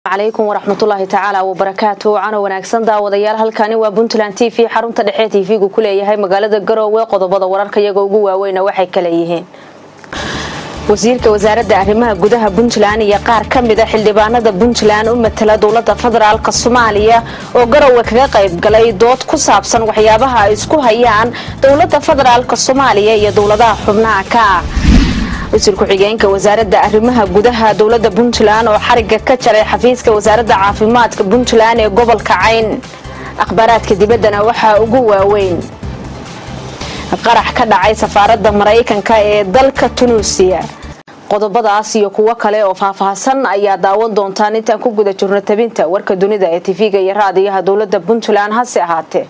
calaykum waraxmatullaahi tacaala wabarakaatu cano wanaagsan daawadayaal halkani waa puntland t v xarunta dhexe t v-gu ku leeyahay magaalada garoowe qodobada wararka iyaga ugu waaweyna waxay kale yihiin wasiirka wasaaradda arrimaha gudaha puntland iyo qaar ka mida xildhibaanada puntland u matala dowlada federaalk soomaaliya oo garowe kaga qayb galay dood ku saabsan waxyaabaha ay isku hayaan dowlada federaalk soomaaliya iyo dowladaha xubnaha ka ah wasiir ku-xigeenka wasaaradda arrimaha gudaha dowlada puntland oo xariga ka jaray xafiiska wasaaradda caafimaadka puntland ee gobolka cayn akhbaaraadka dibaddana waxaa ugu waaweyn qarax ka dhacay safaaradda maraykanka ee dalka tunuusiya qodobadaas iyo kuwo kale oo faahfaahsan ayaa daawan doontaan intaan ku guda jirno tabinta warka dunida ee tv-ga iyo raadiyaha dowlada puntland hase ahaatee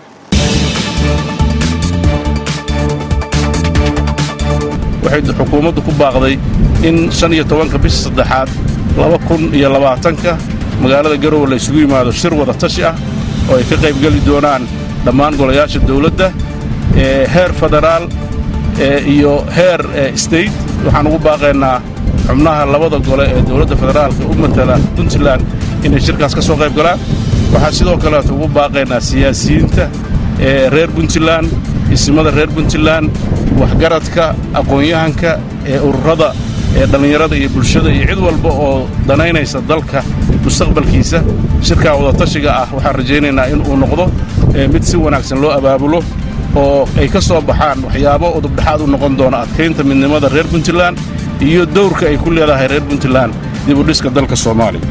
waxay xukuumaddu ku baaqday in shan iyo tobanka bisha saddexaad laba kun iyo labaatanka magaalada garowe la isugu yimaado shir wada tashi ah oo ay ka qaybgeli doonaan dhammaan golayaasha dawladda ee heer federaal iyo heer state waxaan ugu baaqaynaa xubnaha labada gole ee dowladda federaalka u matala puntland inay shirkaas ka soo qayb galaan waxaan sidoo kaleeto ugu baaqaynaa siyaasiyiinta ee reer puntland isimada reer puntland waxgaradka aqoon-yahanka ee ururada ee dhallinyarada iyo bulshada iyo cid walba oo danaynaysa dalka mustaqbalkiisa shirkaa wadatashiga ah waxaan rajaynaynaa in uu noqdo mid si wanaagsan loo abaabulo oo ay ka soo baxaan waxyaabo udubdhexaad u noqon doona adkaynta midnimada reer puntland iyo dawrka ay ku leedahay reer puntland dibudhiska dalka soomaaliya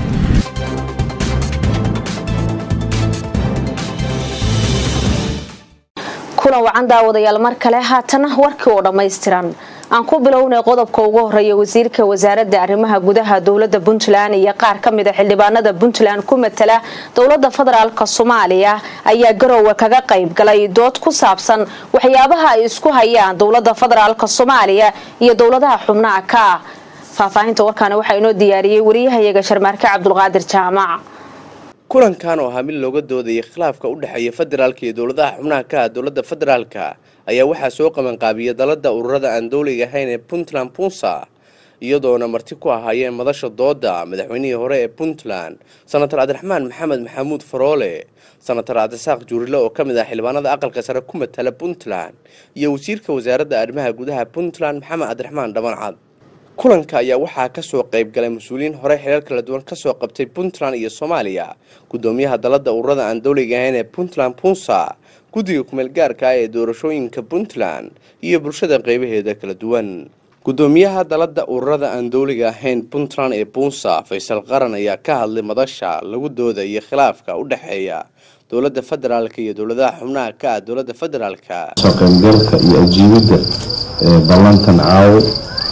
kulan wacan daawadayaal mar kale haatana warkii oo dhammaystiran aan ku bilownay qodobka ugu horeeya wasiirka wasaaradda arrimaha gudaha dowlada puntland iyo qaar ka mida xildhibaanada puntland ku matala dowlada federaalk soomaaliya ayaa garowe kaga qayb galay dood ku saabsan waxyaabaha ay isku hayaan dowlada federaalk soomaaliya iyo dowladaha xubnaha ka ah faahfaahinta warkaani waxaa inoo diyaariyey wariyahayaga sharmaarke cabdulqaadir jaamac kulankan oo ahaa mid looga doodayay khilaafka u dhexeeya federaalka iyo dowladaha xubnaha ka ah dowladda federaalka ayaa waxaa soo qabanqaabiyay dalada ururada aan dowliga ahayn ee puntland punsa iyadoona marti ku ahaayeen madasha dooda madaxweynihii hore ee puntland senator cabdiraxmaan maxamed maxamuud faroole senator cabdisaaq juurile oo ka mid ah xildhibaanada aqalka sare ku matala puntland iyo wasiirka wasaaradda arrimaha gudaha puntland maxamed cabdiraxmaan dhabancad kulanka ayaa waxaa kasoo qayb galay mas-uuliyiin hore xilal kala duwan kasoo qabtay puntland iyo soomaaliya gudoomiyaha dalada ururada aan dowliga ahayn ee puntland punsa guddiga kumeel gaarka ah ee doorashooyinka puntland iyo bulshada qeybaheeda kala duwan gudoomiyaha dalada ururada aan dowliga ahayn puntland ee punsa faysal qaran ayaa ka hadlay madasha lagu doodayo khilaafka u dhexeeya dowlada federaalka iyo dowladaha xubnaha ka ah dowlada federaalka soo qaybgalka iyo ajiibidda ballantan caawo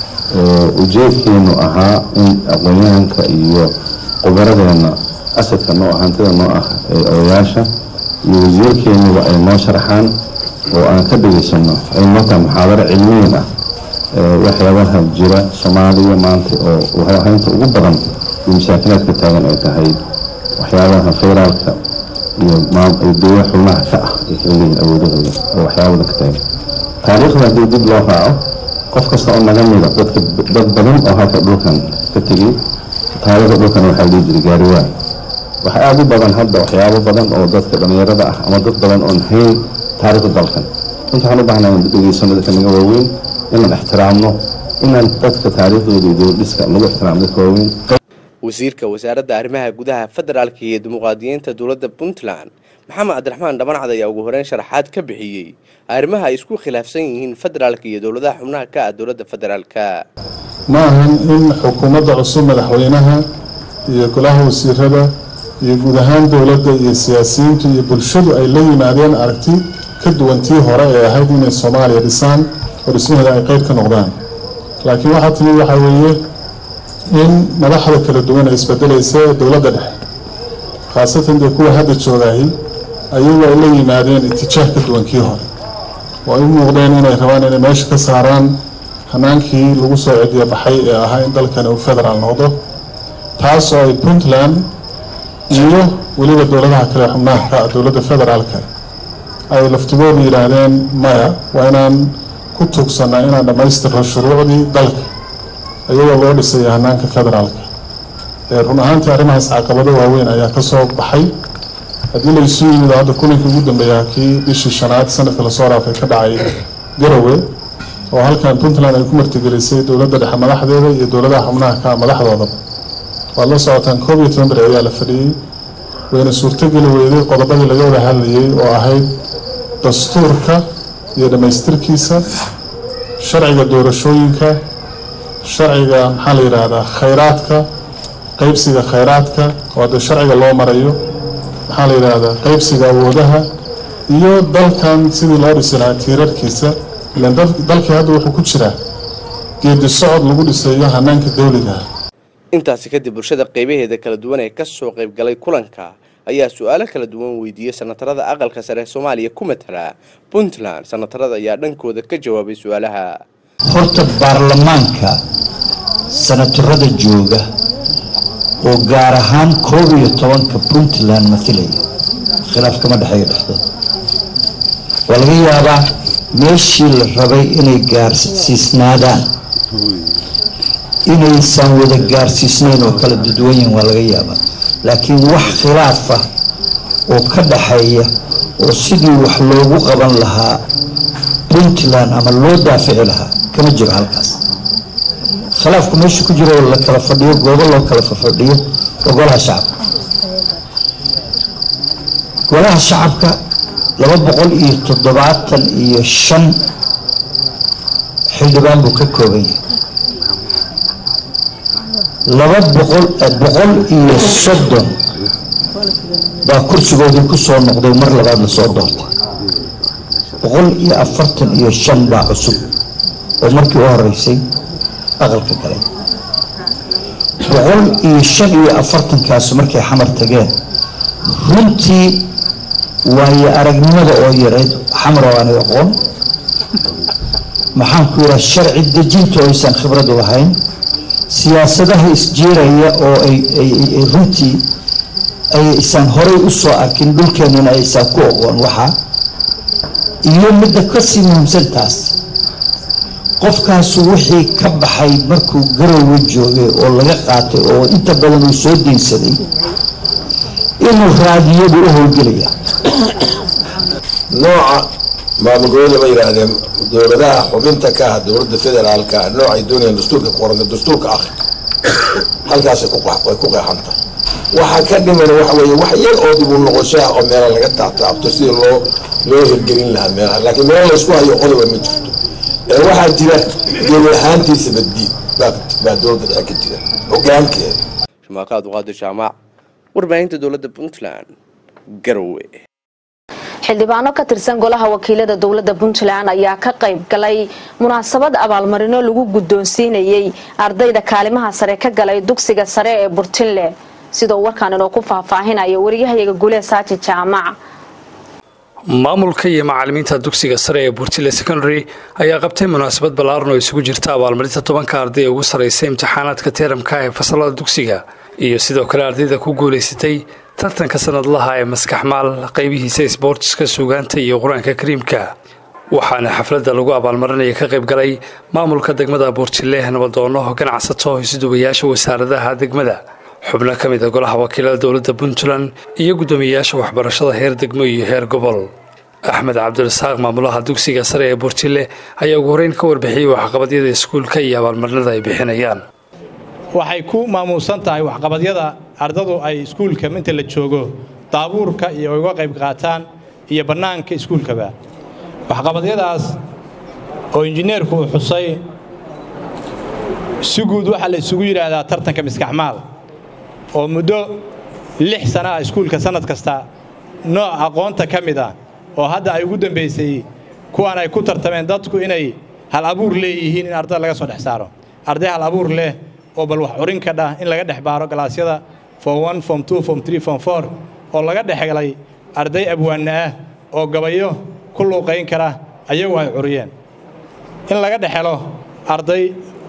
ujeedkeenu ahaa in aqoon-yahanka iyo qubaradeenna asadka noo hantida noo ah ee odayaasha iyo wasiirkeennuba ay noo sharxaan oo aan ka dhegaysano ay noo tahay muxaadaro cilmiyin ah waxyaabaha jira soomaaliya maanta oo waxhaynta ugu badan iyo masaakilaadka taagan ay tahay waxyaabaha federaalka iyo dowla xubnaha ka ah ay kala leeyihin awoodahooda oo waxyaabada ka taagan taariikhda haddii dib loo raaco qof kasta oo naga mida dadka dad badan oo halka dhulkan ka tegay taariikhda dhulkan waxaa dhihi jiray gaariwaa waxaa aada u badan hadda waxyaabo badan oo dadka dhallinyarada ah ama dad badan oon hayn taariikhda dalkan inta waxaan u baahnaa inaan dhegeysano dadka naga waaweyn inaan ixtiraamno inaan dadka taariikhdooda iyo dowladhiska lagu ixtiraamo dadka waaweyn wasiirka wasaaradda arrimaha gudaha federaalka iyo dimuqraadiyiinta dowladda puntland maxamed cabdiraxmaan dhabancad ayaa ugu horeyn sharaxaad ka bixiyey arrimaha ay isku khilaafsan yihiin federaalka iyo dowladaha xubnaha ka ah dowladda federaalka ma ahan in xukuumadda cusub madaxweynaha iyo golaha wasiirada iyo guud ahaan dowladda iyo siyaasiyiintu iyo bulshadu ay la yimaadeen aragti ka duwan tii hore ee ahayd inay soomaaliya dhisaan oo dhismaheeda ay qeyb ka noqdaan laakiin waxaa timid waxaa weeye in madaxda kala duwan ay isbedelaysa ee dowladda dhexe khaasatan dee kuwa hadda joogaahi ayagu ay la yimaadeen itijaah ka duwan kii hore oo ay u muuqdeen inay rabaan inay meesha ka saaraan hanaankii lagu soo cediya baxay ee ahaa in dalkani uu federaal noqdo taas oo ay puntland iyo weliba dowladaha kale xubnaha ka ah dowladda federaalka ay laftigoodu yidhaahdeen maya waa inaan ku tuugsanaa inaan dhammaystirno shuruucdii dalka iyadoo loo dhisaya hanaanka federaalka run ahaantii arrimahaas caqabado waaweyn ayaa kasoo baxay haddii la isu yimid hadda kulankii ugu dambeeyaa kii bishii shanaad sanadka lasoo raafay ka dhacay garowe oo halkan puntland ay ku martigelisay dowladda dhexe madaxdeeda iyo dowladaha xubnaha ka madaxdoodaba waad la socotaan koob iyo toban beri ayaa la fadhiyey wayna suurtogeli weyday qodobadii laga wada hadlayay oo ahayd dastuurka iyo dhammaystirkiisa sharciga doorashooyinka sharciga maxaa la yidhaahdaa khayraadka qaybsiga khayraadka oo hadda sharciga loo marayo maxaa la yidhaahdaa qaybsiga awoodaha iyo dalkan sidii loo dhisi lahaa tiirarkiisa ilan dalkii hadda wuxuu ku jiraa geedi socod lagu dhisayo hanaanka dawligaah intaasi kadib bulshada qaybaheeda kala duwan ee kasoo qaybgalay kulanka ayaa su-aalo kala duwan weydiiyey sanatarada aqalka sare ee soomaaliya ku matala puntland sanatarada ayaa dhankooda ka jawaabay su-aalaha horta baarlamaanka sanatarada jooga oo gaar ahaan koob iyo tobanka puntland matalaya khilaaf kama dhexeeyo dhexdooda waa laga yaabaa meeshii la rabay inay gaarsiisnaadaan inaysan wada gaarsiisnayn oo kala duduwan yihin waa laga yaabaa laakiin wax khilaaf ah oo ka dhaxeeya oo sidii wax loogu qaban lahaa puntland ama loo daafici lahaa kama jiro halkaas khilaafku meesha ku jiro oo la kala fadhiyo goobo loo kala fadhiyo waa golaha shacabka golaha shacabka laba boqol iyo toddobaatan iyo shan xildhibaan buu ka kooban yahay laba boqol boqol iyo soddon baa kursigoodii ku soo noqday mar labaad lasoo doortay boqol iyo afartan iyo shan baa cusub oo markii u horeysay aqalka galay boqol iyo shan iyo afartankaas markay xamar tageen runtii waayo aragnimada oo yareyd xamar oo aanay aqoon maxaan ku yidhaha sharci dejinta oo aysan khibrad u lahayn siyaasadaha isjiiraya oo ay runtii aysan horay u soo arkin dhulkeenana aysan ku aqoon waxaa iyo midda kasii muhiimsantaas qofkaasu wixii ka baxay markuu garowe joogay oo laga qaatay oo inta badan uu soo diinsaday inuu raadiyadu u howlgelaya nooca maamulgoboleed lama yidhaahdeen dowladaha xubinta ka ah dowladda federaalka noocay doonayaan dastuurka ku qoranta dastuurka akri halkaasay ku qeexanta waxaa ka dhiman waxa weeye wax yar oo dib u noqoshaa oo meela laga taabtaabto sidii loo loo hirgelin lahaa meelaha laakiin meel laysku hayo qodoba ma jirto ee waxaa jira gebi ahaantiisa baddiid baa dowladda dhexe ka jira hogaankeeda shumaaka abduqaadir jaamac warbaahinta dowladda puntland garowe xildhibaano ka tirsan golaha wakiilada dowladda puntland ayaa ka qayb galay munaasabad abaalmarino lagu guddoonsiinayey ardayda kaalimaha sare ka galay dugsiga sare ee burtinle sidoo warkaan inoo ku faahfaahinaya wariyahayaga gulee saaji jaamac maamulka iyo macalimiinta dugsiga sare ee burtile secondary ayaa qabtay munaasabad ballaaran oo isugu jirta abaalmarinta tobanka arday ee ugu sarraysa imtixaanaadka teeramka ee fasalada dugsiga iyo sidoo kale ardayda ku guulaysatay tartanka sanadlaha ee maskaxmaal qaybihiisa isboortiska suugaanta iyo qur-aanka kariimka waxaana xafladda lagu abaalmarinaya ka qayb galay maamulka degmada buurtile nabadoono ganacsato isduwayaasha wasaaradaha degmada xubno ka mid a golaha wakiilada dowladda puntland iyo guddoomiyeyaasha waxbarashada heer degmo iyo heer gobol axmed cabdirasaaq maamulaha dugsiga sare ee buurtile ayaa ugu horeyn ka warbixiyey waxqabadyada iskuulka iyo abaalmarinada ay bixinayaan waxay ku maamuusan tahay waxqabadyada ardadu ay iskuulka inta la joogo daabuurka iyo uga qayb qaataan iyo bannaanka iskuulkaba waxqabadyadaas oo injineerku uu xusay si guud waxaa la isugu yidhaahdaa tartanka miskaxmaal oo muddo lix sana ah iskuulka sannad kasta nooc aqoonta ka mid ah oo hadda ay ugu dambaysay kuwaan ay ku tartameen dadku inay hal abuur leeyihiin in ardada laga soo dhex saaro arday hal abuur leh oo bal wax curin ka dhah in laga dhex baaro galaasyada form one form two form three form four oo laga dhex helay arday abwaanna ah oo gabayo ku luuqayn kara ayagu ay curiyeen in laga dhex helo arday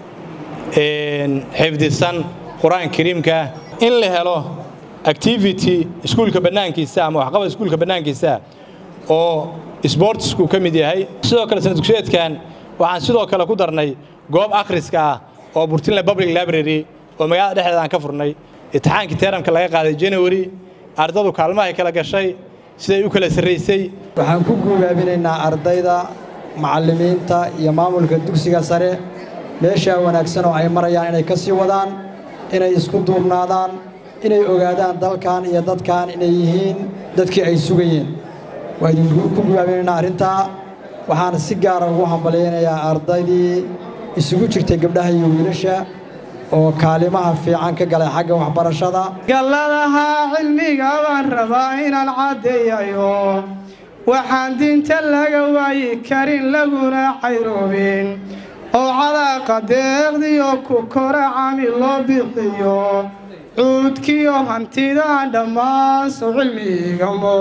xifdisan qur-aanka kariimkaa in la helo activity iskuulka bannaankiisa ama waxqabad iskuulka bannaankiisa oo sbortsku ka mid yahay sidoo kale sana dugsiyeedkan waxaan sidoo kale ku darnay goob akhriska ah oo burtinland public library oo magaalada dhexdeeda aan ka furnay imtixaankii teeramka laga qaaday janawari ardadu kaalmahay kala gashay siday u kala sarraysay waxaan ku guubaabinaynaa ardayda macallimiinta iyo maamulka dugsiga sare meeshaa wanaagsan oo ay marayaan inay ka sii wadaan inay isku duubnaadaan inay ogaadaan dalkan iyo dadkan inay yihiin dadkii ay sugayeen waa idinku ku gubaabinaynaa arrintaa waxaan si gaara ugu hambalyaynayaa ardaydii isugu jirtay gabdhaha iyo wiilasha oo kaalimaha fiican ka galay xagga waxbarashada galladaha cilmiga baan rabaa inaan caddeeyayo waxaan diinta laga waayi karin laguna cayroobin oo cadaaqa deeqdiyo ku kora cami loo bixiyo cuudkiyo hantidaan dhammaan soo cilmigamo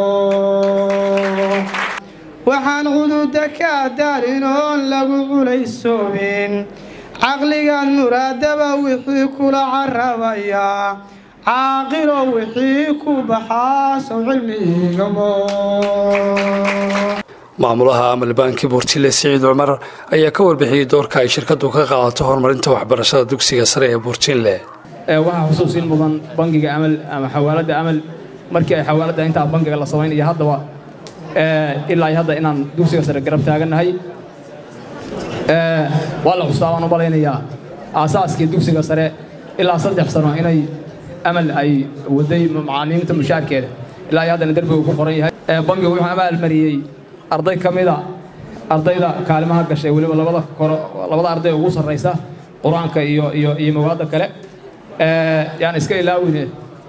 waxaan cududa ka daarin oon lagu culaysoobin caqligaad muraadaba wixii kula carrabayaa caaqilo wixii ku baxaa sow cilmigamo maamulaha amal banki buurtile siciid cumar ayaa ka warbixiyey doorka ay shirkadu ka qaadato horumarinta waxbarashada dugsiga sare ee buurtinle waxaa xusuusin mudan bangiga amal ama xawaaladda amal markii ay xawaaladda intaa bangiga la samaynaya haddaba ilaa hadda inaan dugsiga sare garab taagannahay waa la xustaa waan u malaynayaa aasaaskii dugsiga sare ilaa saddex sano inay amal ay waday macallimiinta mushaarkeeda ilaa iyo haddana derbiga ku qoran yahay bangigu wuxuu amaal mariyey arday ka mida ardayda kaalimaha gashay weliba labada koro labada arday ugu sarraysa qur-aanka iyo iyo iyo mawaadda kale yaan iska ilaawine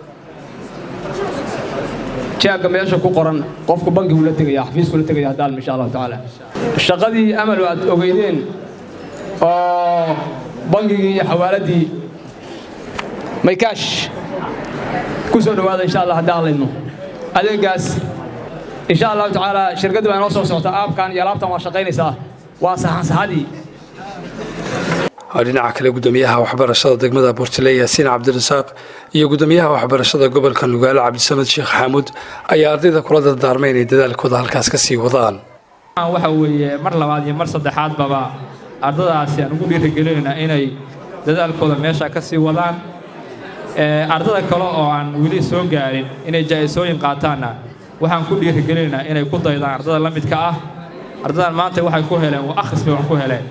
jaagga meesha ku qoran qofku bangigu la tegaya xafiisku la tegaya haddaalm insha allahu tacaala shaqadii amal aad ogeydeen oo bangigii iyo xawaaladdii maykaash ku soo dhowaada insha allah haddaan laydno adeegaas insha allahu tacaala shirkaddi baa inoo soo socota aabkan iyo alaabtan waa shaqaynaysaa waa saxansaxadii dhinaca kale gudoomiyaha waxbarashada degmada buurtile yaasiin cabdirasaaq iyo gudoomiyaha waxbarashada gobolka nugaale cabdisamed sheekh xaamuud ayaa ardayda kula dardaarmay inay dadaalkooda halkaas ka sii wadaan waxa weeye mar labaad iyo mar saddexaadbaba ardadaasi aan ugu dhiirigelinaynaa inay dadaalkooda meesha ka sii wadaan ardada kale oo aan weli soo gaarin inay jaa'isooyin qaataanna waxaan ku dhiirigelinaynaa inay ku daydaan ardada la midka ah ardadan maanta waxay ku heleen waa akhris bay wax ku heleen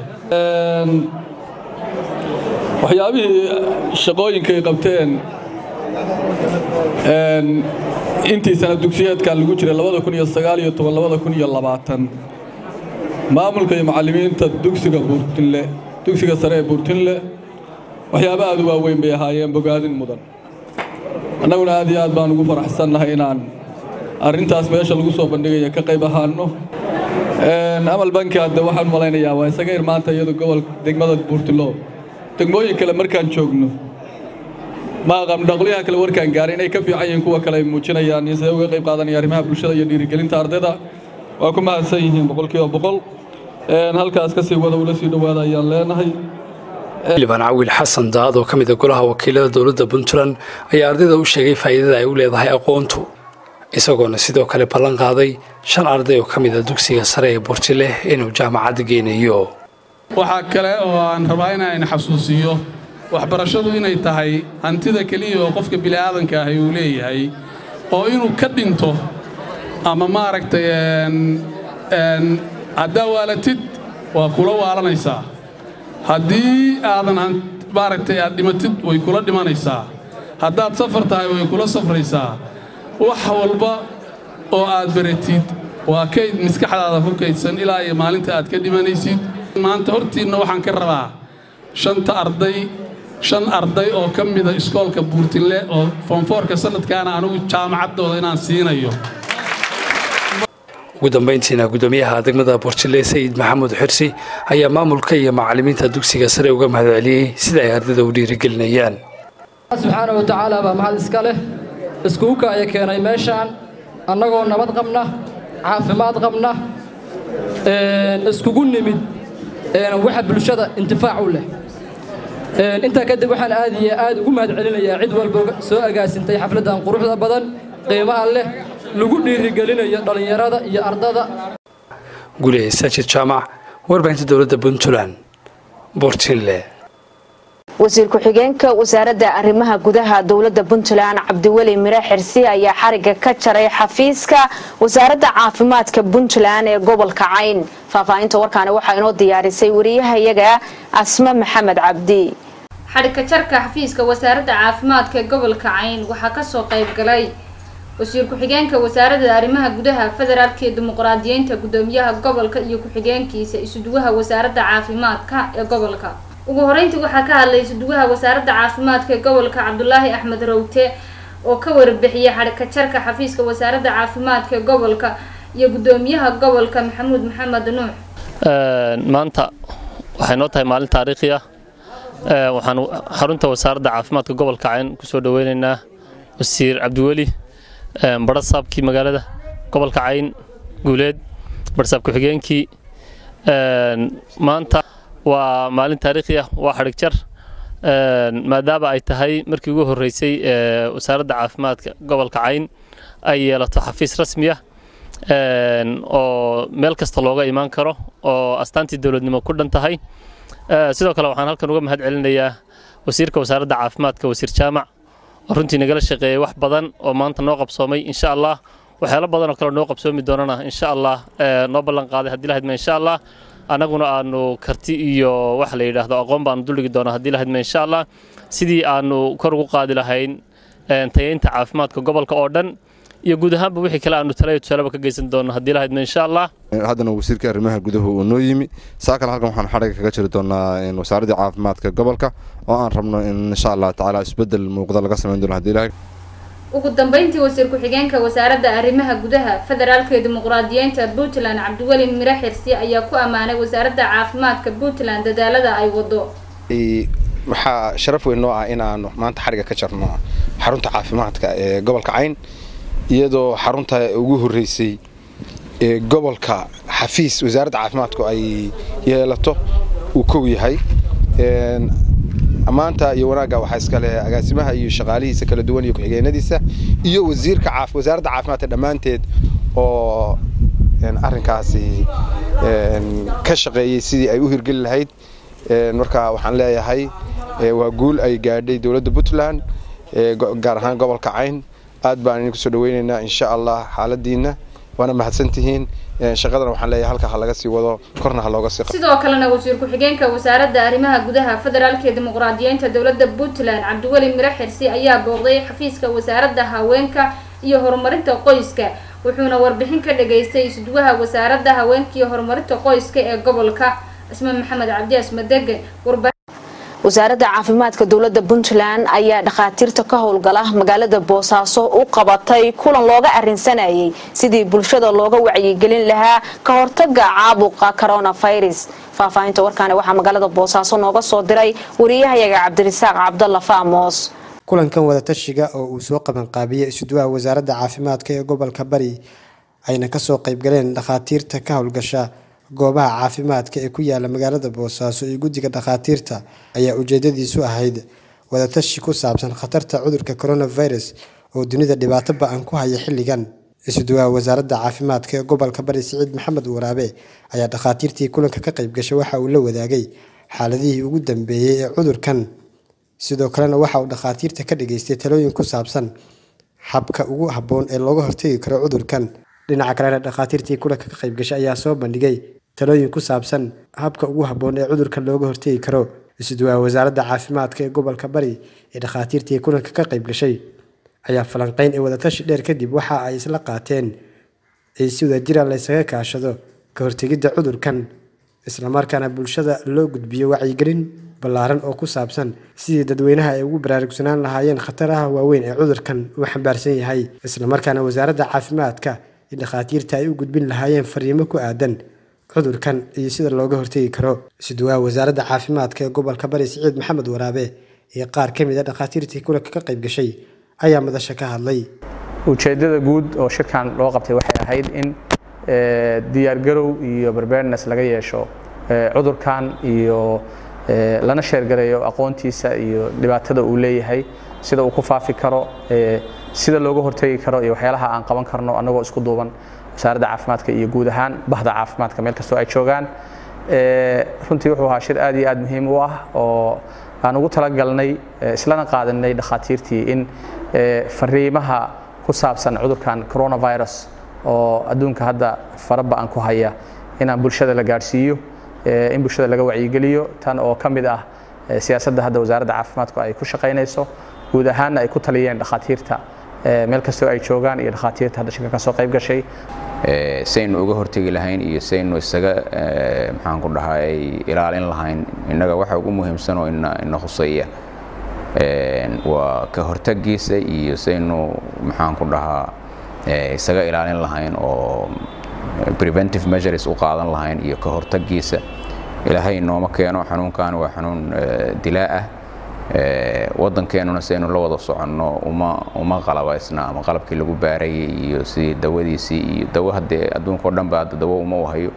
waxyaabihii shaqooyinkay qabteen intii sana dugsiyeedkan lagu jiray labada kun iyo sagaal iyo toban labada kun iyo labaatan maamulka iyo macallimiinta dugsiga buurtinle dugsiga sare ee buurtinle waxyaaba aad u waaweyn bay ahaayeen bogaadin mudan annaguna aad iyo aad baan ugu faraxsannahay inaan arrintaas meesha lagu soo bandhigaya ka qayb ahaano amal banki hadde waxaan malaynayaa waa isaga irmaanta iyadu gobol degmada buurtilo degmooyin kale markaan joogno ma aqaan dhaqliyaha kale warkaan gaaray inay ka fiican yihiin kuwa kale ay muujinayaan iyo siday uga qayb qaadanaya arrimaha bulshada iyo dhiirigelinta ardayda waa ku mahadsan yihiin boqolkiiba boqol halkaas kasii wada ula sii dhowaada ayaan leenahay xildhibaan cawiil xasan daad oo ka mid a golaha wakiilada dowladda puntland ayaa ardayda u sheegay faa'iidada ay u leedahay aqoontu isagoona sidoo kale ballan qaaday shan arday oo ka mid a dugsiga sare ee buurtile inuu jaamacadda geynayo waxaa kale oo aan rabaa inaan xasuusiyo waxbarashadu inay tahay hantida keliya oo qofka bini'aadanka ahi uu leeyahay oo inuu ka dhinto ama maaragtay haddaa waalatid waa kula waalanaysaa haddii aadan maaragtay aad dhimatid way kula dhimanaysaa haddaad safar tahay way kula safraysaa wax walba oo aad baratid waa kayd maskaxdaada ku kaydsan ilaa iyo maalinta aad ka dhimanaysid maanta hortiinna waxaan ka rabaa shanta arday shan arday oo ka mida iskoolka buurtinle oo foonfoorka sanadkaana anugu jaamacaddooda inaan siinayo ugu dambayntiina gudoomiyaha degmada buurtile sayid maxamuud xirsi ayaa maamulka iyo macallimiinta dugsiga sare uga mahadceliyey sida ay ardayda u dhiirigelinayaan subxaana wa tacaala baa mahad iska leh iskuuka aya keenay meeshaan annagoo nabad qabna caafimaad qabna iskugu nimid waxa bulshada intifaac u leh intaa kadib waxaan aad iyo aad ugu mahad celinayaa cid walba soo agaasintay xafladdan quruxda badan qiimaha leh lagu dhiirigelinayo dhallinyarada iyo ardada gulehe saajid jaamac warbaahinta dowladda puntland buurtinle wasiir ku-xigeenka wasaaradda arrimaha gudaha dowladda puntland cabdiweli mire xirsi ayaa xariga ka jaray xafiiska wasaaradda caafimaadka puntland ee gobolka cayn faahfaahinta warkaani waxaa inoo diyaarisay wariyahayaga asma maxamed cabdi xadhigka jarka xafiiska wasaaradda caafimaadka ee gobolka cayn waxaa kasoo qayb galay wasiir ku-xigeenka wasaaradda arrimaha gudaha federaalka ee dimuqraadiyiinta gudoomiyaha gobolka iyo ku-xigeenkiisa isuduwaha wasaaradda caafimaadka ee gobolka ugu horeyntii waxaa ka hadlay isuduwaha wasaaradda caafimaadka ee gobolka cabdulaahi axmed rawte oo ka warbixiyay xadhigka jarka xafiiska wasaaradda caafimaadka ee gobolka iyo gudoomiyaha gobolka maxamuud maxamed nuux maanta waxay noo tahay maalin taariikhi ah waxaan xarunta wasaaradda caafimaadka gobolka cayn kusoo dhaweyneynaa wasiir cabdiweli barasaabkii magaalada gobolka cayn guuleed barasaab ku-xigeenkii maanta waa maalin taariikhi ah waa xadhig jar maadaama ay tahay markii ugu horreysay wasaaradda caafimaadka gobolka cayn ay yeelato xafiis rasmi ah oo meel kasta looga imaan karo oo astaantii dowladnimo ku dhan tahay sidoo kale waxaan halkan uga mahad celinayaa wasiirka wasaaradda caafimaadka wasiir jaamac oo runtii nagala shaqeeyey wax badan oo maanta noo qabsoomay insha allah waxyaalo badan oo kale noo qabsoomi doonana insha allah noo ballan qaaday haddii lahadma insha allah annaguna aanu karti iyo waxa la yidhaahdo aqoon baanu duldhigi doonaa haddii lahadma insha allah sidii aanu kor ugu qaadi lahayn tayeynta caafimaadka gobolka oo dhan iyo guud ahaanba wixii kale aanu talayo tusaalaba ka geysan doono haddii lahadma insha allah haddana wasiirka arrimaha guduhu uu noo yimi saa kale halkan waxaan xadhiga kaga jiri doonaa wasaaraddii caafimaadka gobolka oo aan rabno in insha allah tacaala isbedel muuqda laga samayn doono haddii ilahay ugu dambeyntii wasiir ku-xigeenka wasaaradda arrimaha gudaha federaalka ee dimuqraadiyiinta puntland cabdiweli mire xirsi ayaa ku ammaanay wasaaradda caafimaadka puntland dadaalada ay wado waxaa sharaf weyn noo ah in aanu maanta xadhiga ka jarno xarunta caafimaadka ee gobolka cayn iyadoo xarunta ugu horreysay ee gobolka xafiis wasaaradda caafimaadku ay yeelato uu kow yahay ammaanta iyo wanaagga waxaa iska leh agaasimaha iyo shaqaalihiisa kala duwan iyo ku-xigeenadiisa iyo wasiirka wasaaradda caafimaadka dhammaanteed oo arrinkaasi ka shaqeeyey sidii ay u hirgeli lahayd marka waxaan leeyahay waa guul ay gaadhay dowladda puntland gaar ahaan gobolka cayn aad baan idinku soo dhaweynaynaa insha allah xaaladiina waana mahadsantihiin shaqadana waxaan leeyahay halka ha laga sii wado korna ha looga sii sidoo kalena wasiir ku-xigeenka wasaaradda arrimaha gudaha federaalka ee dimuqraadiyiinta dowladda puntland cabdiweli mire xirsi ayaa booqday xafiiska wasaaradda haweenka iyo horumarinta qoyska wuxuuna warbixin ka dhageystay isduwaha wasaaradda haweenka iyo horumarinta qoyska ee gobolka isma maxamed cabdi asmadege wasaaradda caafimaadka dowladda puntland ayaa dhakhaatiirta ka howlgala magaalada boosaaso u qabatay kulan looga arinsanayay sidii bulshada looga wacyigelin lahaa ka hortaga caabuqa coronavirus faahfaahinta warkaani waxaa magaalada boosaaso nooga soo diray wariyahayaga cabdirasaaq cabdalla faamos kulankan wadatashiga oo uu soo qabanqaabiyey isuduwaha wasaaradda caafimaadka ee gobolka bari ayna kasoo qaybgaleen dhakhaatiirta ka howlgasha goobaha caafimaadka ee ku yaala magaalada boosaaso iyo guddiga dhakhaatiirta ayaa ujeedadiisu ahayd wadatashi ku saabsan khatarta cudurka coronavirus oo dunida dhibaato ba-an ku haya xilligan isuduwaha wasaaradda caafimaadka ee gobolka bari siciid maxamed waraabe ayaa dhakhaatiirtii kulanka ka qayb gashay waxa uu la wadaagay xaaladihii ugu dambeeyey ee cudurkan sidoo kalena waxa uu dhakhaatiirta ka dhageystay talooyin ku saabsan habka ugu habboon ee looga hortegi karo cudurkan dhinaca kalena dhakhaatiirtii kulanka ka qayb gashay ayaa soo bandhigay talooyin ku saabsan habka ugu habboon ee cudurkan looga hortegi karo isuduwaha wasaaradda caafimaadka ee gobolka bari ee dhakhaatiirtii kulanka ka qayb gashay ayaa falanqeyn ee wadatashi dheer kadib waxa ay isla qaateen in si wadajira laysaga kaashado ka hortegidda cudurkan islamarkaana bulshada loo gudbiyo wacyigelin ballaaran oo ku saabsan sidii dadweynaha ay ugu baraarugsanaan lahaayeen khataraha waaweyn ee cudurkan uu xambaarsan yahay islamarkaana wasaaradda caafimaadka iyo dhakhaatiirta ay u gudbin lahaayeen fariimo ku aadan cudurkan iyo sida looga hortegi karo isuduwaha wasaaradda caafimaadka ee gobolka bari siciid maxamed waraabe iyo qaar ka mid a dhakhaatiirtii kulanka ka qayb gashay ayaa madasha ka hadlay ujeeddada guud oo shirkan loo qabtay waxay ahayd in diyaargarow iyo barbaarnes laga yeesho cudurkan iyo lana sheergareeyo aqoontiisa iyo dhibaatada uu leeyahay sida uu ku faafi karo sida looga hortegi karo iyo waxyaalaha aan qaban karno annagoo isku duuban wasaaradda caafimaadka iyo guud ahaan bahda caafimaadka meel kastoo ay joogaan runtii wuxuu ahaa shir aad iyo aad muhiim u ah oo aan ugu talagalnay islana qaadanay dhakhaatiirtii in fariimaha ku saabsan cudurkan coronavirus oo adduunka hadda faraba-an ku haya inaan bulshada la gaadhsiiyo in bulshada laga wacyigeliyo tan oo ka mid ah siyaasadda hadda wasaaradda caafimaadku ay ku shaqaynayso guud ahaanna ay ku taliyeen dhakhaatiirta meel kastoo ay joogaan iyo dhakhaatiirta hadda shirka ka soo qayb gashay saynu uga hortegi lahayn iyo saynu isaga maxaan ku dhahaa ay ilaalin lahayn innaga waxa ugu muhiimsan oo ina khuseeya waa ka hortagiisa iyo saynu maxaan ku dhahaa isaga ilaalin lahayn oo preventive measures u qaadan lahayn iyo ka hortagiisa ilaahay nooma keeno xanuunkan waa xanuun dilaa ah waddankeenuna saynu la wada soconno uma uma qalabaysna ama qalabkii lagu baarayay iyo sidii dawadiisii iyo dawo haddee adduunkao dhan ba hadda dawo uma u hayo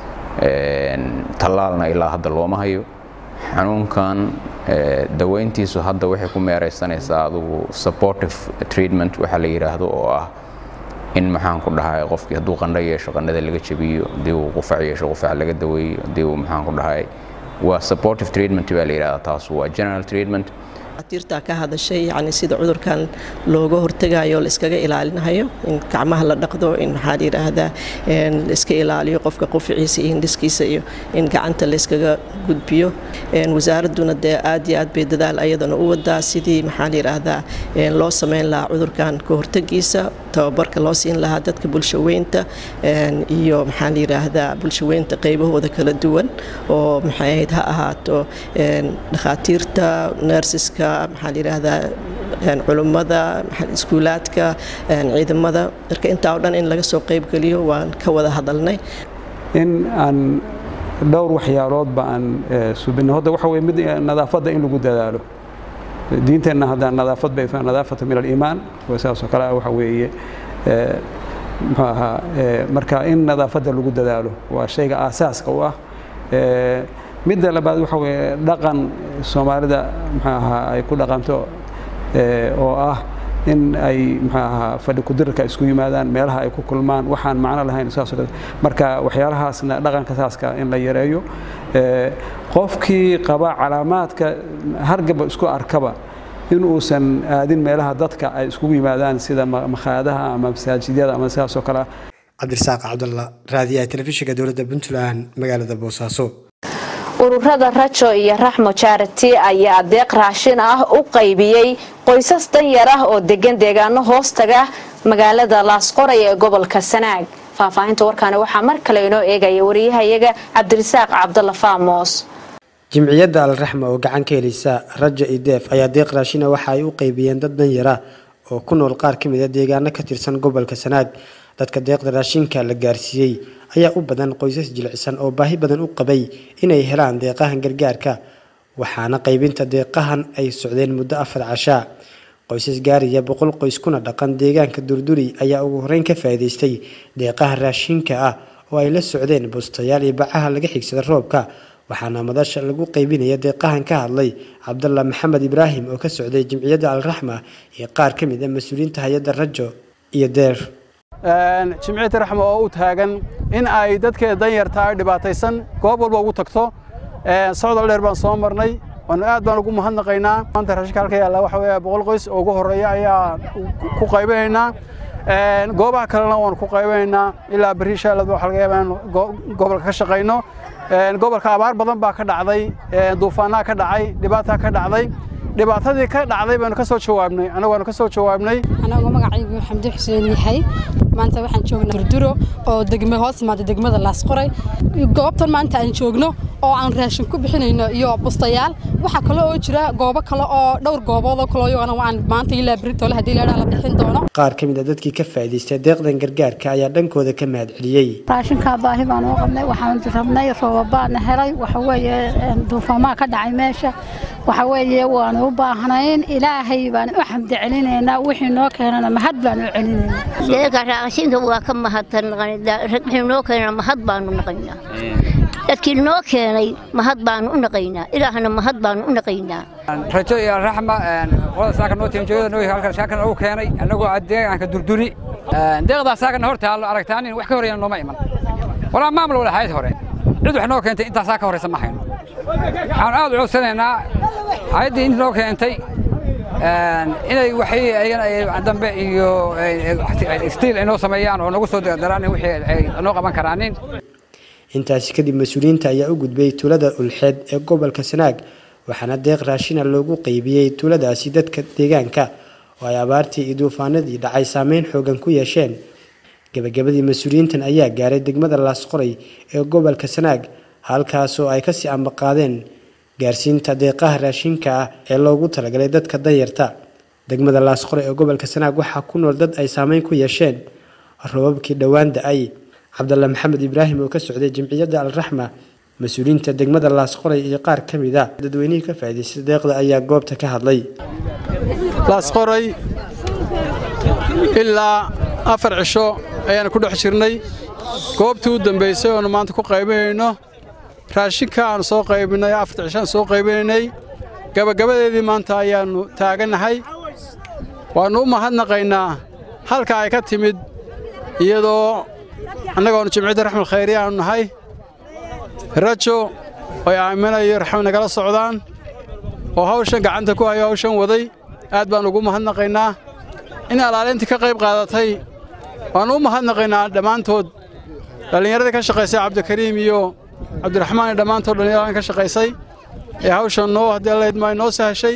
tallaalna ilaa hadda looma hayo xanuunkan daweyntiisu hadda waxay ku meeraysanaysaa adugu supportive treatment waxaa la yidhaahdo oo ah in maxaan ku dhahay qofkii hadduu qandho yeesho qandhada laga jabiyo haddii uu qufac yeesho qufac laga daweeyo haddii uu maxaan ku dhahay waa supportive treatment baa la yidhahdaa taas waa general treatment dhakhaatiirtaa ka hadashay yacni sida cudurkan looga hortegayo la iskaga ilaalinayo in gacmaha la dhaqdo in maxaa la yidhaahdaa la iska ilaaliyo qofka quficiisa iyo hindhiskiisa iyo in gacanta la iskaga gudbiyo wasaaradduna dee aad iyo aad bay dadaal ayadana u wadaa sidii maxaa la yidhaahdaa loo sameyn lahaa cudurkan ka hortegiisa tababarka loo siin lahaa dadka bulshaweynta iyo maxaa la yidhaahdaa bulshaweynta qaybahooda kala duwan oo maxay ahayd ha ahaato dhakhaatiirta nersiska maxaa la yidhaahdaa culummada iskuulaadka ciidamada marka intaa oo dhan in laga soo qaybgeliyo waan ka wada hadalnay in aan dhowr waxyaaloodba aan subino hadda waxa weye mid nadaafadda in lagu dadaalo diinteenna hadda nadaafad bay nadaafata min aliimaan saasoo kale waxa weeye muxuu ahaa marka in nadaafadda lagu dadaalo waa shayga aasaaska u ah midda labaad waxa weeye dhaqan soomaalida muxuu ahaa ay ku dhaqanto oo ah in ay muxuu ahaa fadhi kudirarka isku yimaadaan meelaha ay ku kulmaan waxaan macno lahayn saasoo kale marka waxyaalahaasna dhaqanka saaska in la yareeyo qofkii qaba calaamaadka hargaba isku arkaba in uusan aadin meelaha dadka ay iskugu yimaadaan sida makhaadaha ama masaajidyada ama sidaasoo kale cabdirasaaq cabdalla raadiyaha telefishinka dowladda puntland magaalada boosaaso ururada rajo iyo raxmo charity ayaa adeeq raashin ah u qaybiyey qoysas danyar ah oo degan deegaano hoostaga magaalada laasqoray ee gobolka sanaag faahfaahinta warkaani waxaa mar kale inoo eegaya wariyahayaga cabdirasaaq cabdalla faamos jimciyadda alraxma oo gacan ka heleysa raja ideef ayaa deeq raashina waxa ay u qaybiyeen dad danyara oo ku nool qaar ka mid a deegaano ka tirsan gobolka sanaag dadka deeqda raashinka la gaarsiiyey ayaa u badan qoysas jilicsan oo baahi badan u qabay inay helaan deeqahan gargaarka waxaana qaybinta deeqahan ay socdeen muddo afar cashaa qoysas gaaraya boqol qoys kuna dhaqan deegaanka durduri ayaa ugu horeyn ka faa'iidaystay deeqaha raashinka ah oo ay la socdeen bustayaal iyo bacaha laga xigsada roobka waxaana madasha lagu qaybinaya deeqahan ka hadlay cabdalla maxamed ibraahim oo ka socday jimciyadda alraxma iyo qaar ka mid a mas-uuliyiinta hay-adda rajo iyo deer jimciyadda raxma oo u taagan in ay dadkeeda danyarta ay dhibaataysan goob walba ugu tagto socdal dheer baan soo marnay waanu aad baan ugu mahadnaqaynaa maanta raashinka halka yaalla waxa weeye boqol qoys oo ugu horreeya ayaa ku qaybinaynaa goobaha kalena waanu ku qaybinaynaa ilaa berri shaalad waxa laga yaabaa in gobolka ka shaqayno gobolka abaar badan baa ka dhacday duufaanaa ka dhacay dhibaataa ka dhacday dhibaatadii ka dhacday baynu ka soo jawaabnay annagu waanu ka soo jawaabnay anagoo magacaygu xamdi xuseen yahay maanta waxaan joognaa durduro oo degme hoos imaada degmada laasqoray goobtan maanta aan joogno oo aan raashin ku bixinayno iyo bustayaal waxaa kale oo jira goobo kale oo dhowr goobood oo kale iyagana waan maanta ilaa beritoole haddii leedhaa la bixin doono qaar ka mid a dadkii ka faa'iidaystay deeqdan gargaarka ayaa dhankooda ka mahadceliyey raashinkaa baahi baan u qabnay waxaan rabnay roobabaana helay waxa weeye duufaamaa ka dhacay meesha waxa weeye waanu u baahnayn ilaahay baan u xamdi celinaynaa wixii noo keenana mahad baan u celinaynaa deeqa raashinka waa ka mahadsan wixii noo keenana mahad baanu naqaynaa dadkii noo keenay mahad baanu u naqaynaa ilaahna mahad baanu u naqaynaa rajo iyo raxma qolada saaka noo tiimjooyada noo halkan saakan ugu keenay annagoo ah deegaanka durduri deeqdaa saakana hor taallo aragtaan in wax ka horeyna nooma iman walaa maamul wala hayad hore cid wax noo keentay intaasaa ka horeysa ma hayno waxaan aad u codsanaynaa hay-addii inta noo keentay inay waxay ayagana dambe iyo stiil ay noo sameeyaan oo nagu soo daraan wixii ay noo qaban karaanin intaasi kadib mas-uuliyiinta ayaa u gudbay tuulada ulxeed ee gobolka sanaag waxaana deeq raashina loogu qeybiyey tuuladaasi dadka deegaanka oo ay abaartii iyo duufaanadii dhacay saameyn xoogan ku yeesheen gabagabadii mas-uuliyiintan ayaa gaaray degmada laasqoray ee gobolka sanaag halkaasoo ay kasii ambaqaadeen gaarsiinta deeqaha raashinka ah ee loogu talagalay dadka danyarta degmada laasqoray ee gobolka sanaag waxaa ku nool dad ay saameyn ku yeesheen robabkii dhowaan da-ay cabdalla maxamed ibraahim oo ka socday jamciyadda alraxma mas-uuliyiinta degmada laasqoray iyo qaar ka mid a dadweynihii ka faa'iidaystay deeqda ayaa goobta ka hadlay laasqoray ilaa afar cisho ayaanu ku dhex jirnay goobtii u dambaysay oonu maanta ku qaybinayno raashinka aanu soo qaybinay afarta cisho aan soo qaybinaynay gabagabadeedii maanta ayaannu taagannahay waannu u mahadnaqaynaa halka ay ka timid iyadoo annagoonu jimciyadda raxmal khayri aanu nahay rajo ay aaminayo raxmad nagala socdaan oo hawshan gacanta ku hayo hawshan waday aad baan ugu mahadnaqaynaa in alaalintii ka qayb qaadatay waannu u mahadnaqaynaa dhammaantood dhallinyaradii ka shaqaysay cabdikariim iyo cabdiraxmaan iyo dhammaantood dhallinyaradan ka shaqaysay ee hawshan noo haddii allaydmaa noo sahashay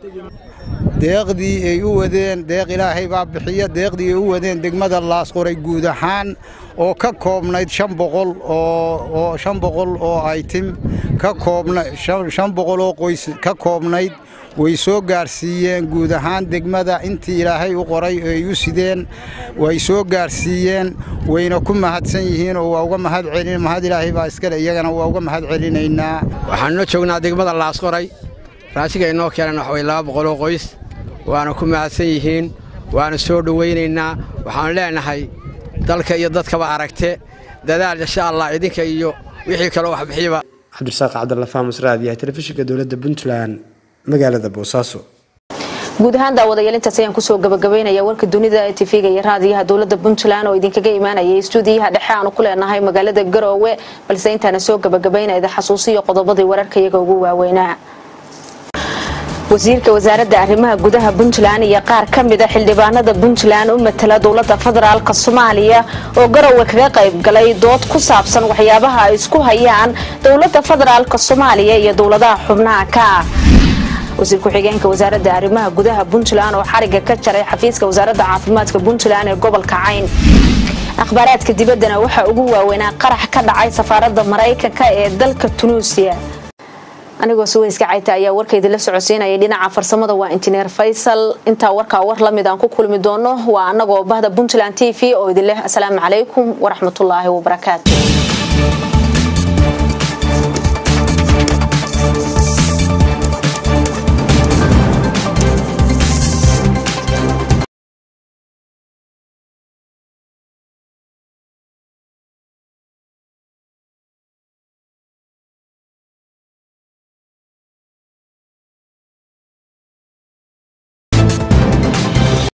deeqdii ay u wadeen deeq ilaahay baa bixiya deeqdii ay u wadeen degmada laasqoray guud ahaan oo ka koobnayd shan boqol oo shan boqol oo aytim ka koobna shan boqol oo qoys ka koobnayd way soo gaarsiiyeen guud ahaan degmada intii ilaahay u qoray ay u sideen way soo gaarsiiyeen wayna ku mahadsan yihiin oo waa uga mahad celin mahad ilaahay baa iskale iyagana waa uga mahad celinaynaa waxaanuna joognaa degmada laasqoray raashiga inoo keenan waxa way laba boqoloo qoys waana ku mahadsan yihiin waana soo dhowaynaynaa waxaanu leenahay dalka iyo dadkaba aragte dadaal insha allah idinka iyo wixii kaloo wax bixiyaba cabdirasaaq cabdalla faamus raadiyaha telefishinka dowladda puntland magaalada boosaaso guud ahaan daawadayaal intaas ayaan kusoo gabagabaynaya warka dunida ee tv-ga iyo raadiyaha dowladda puntland oo idinkaga imaanayay istuudiyaha dhexe aanu ku leenahay magaalada garoowe balse intaana soo gabagabaynayda xasuusiyo qodobadii wararka iyaga ugu waaweynaa wasiirka wasaaradda arrimaha gudaha puntland iyo qaar ka mida xildhibaanada puntland u matala dowladda federaalk soomaaliya oo garowe kaga qayb galay dood ku saabsan waxyaabaha ay isku hayaan dowladda federaalk soomaaliya iyo dowladaha xubnaha ka ah wasiir ku-xigeenka wasaaradda arrimaha gudaha puntland oo xariga ka jaray xafiiska wasaaradda caafimaadka puntland ee gobolka cayn akhbaaraadka dibaddana waxaa ugu waaweynaa qarax ka dhacay safaaradda maraykanka ee dalka tunuusiya anigoo suweyska cayta ayaa warkaydi la socodsiinayay dhinaca farsamada waa injineer faysal intaa warkaa war lamid aan ku kulmi doono waa anagoo bahda puntland t v oo idin leh asalaamu calaykum waraxmatullaahi wabarakaatu